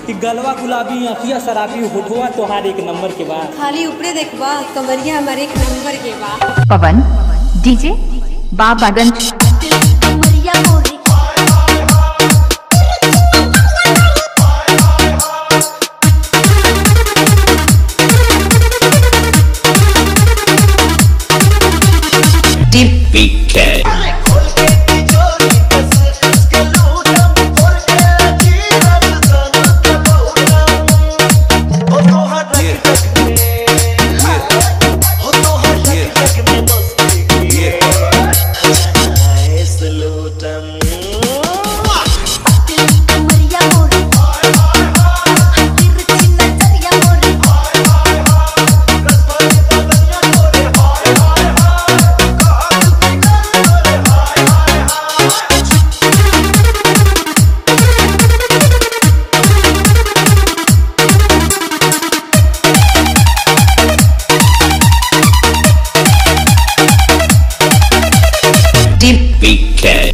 कि गलवा गुलाबी अखिया शराबी होठवा तोहार एक नंबर के बा खाली ऊपरे देखबा कमरिया हमारे एक नंबर के बा पवन डीजे बाबागंज कमरिया मोरी BK. कमरिया मोरी तिरछी नजरिया मोरी BK.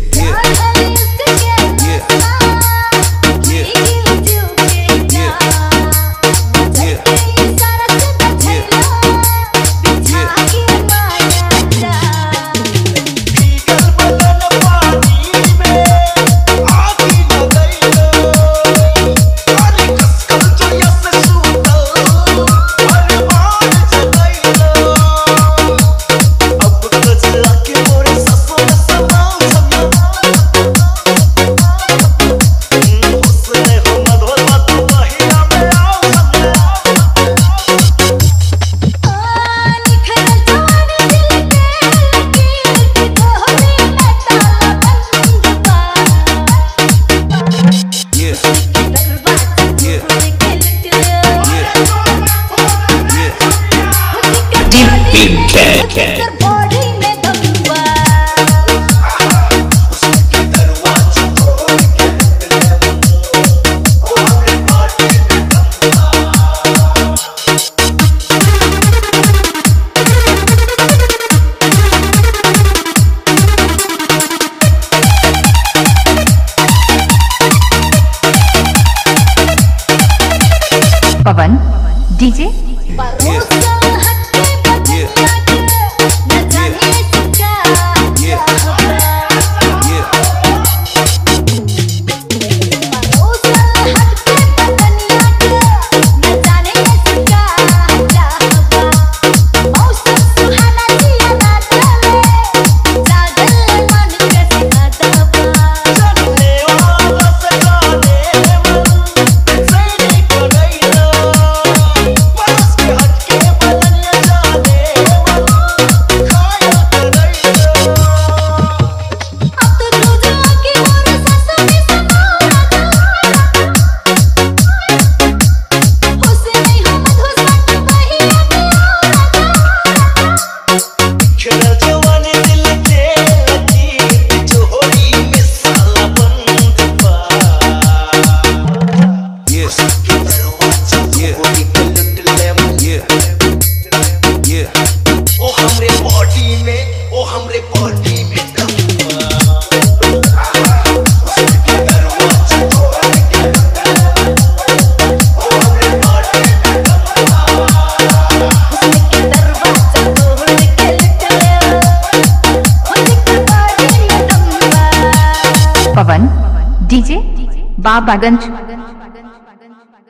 BK. बॉडी में दबुआ पवन डीजे परोसा हटे बदनिया के न जाने से क्या परोसा हटे बदनिया के न जाने से क्या चाहवा मौसम सुहाना जिया ना चले जागल मन कैसे ना दबा अब तो तू जाके मोर ससुर में समाना हुस्न नहीं हम हुस्न वही ओ हमरे बॉडी में ओ हमरे बॉडी में के दरवाजा तोड़ के निकले खुद के बाड़ी दम्बा पवन डीजे बाबागंज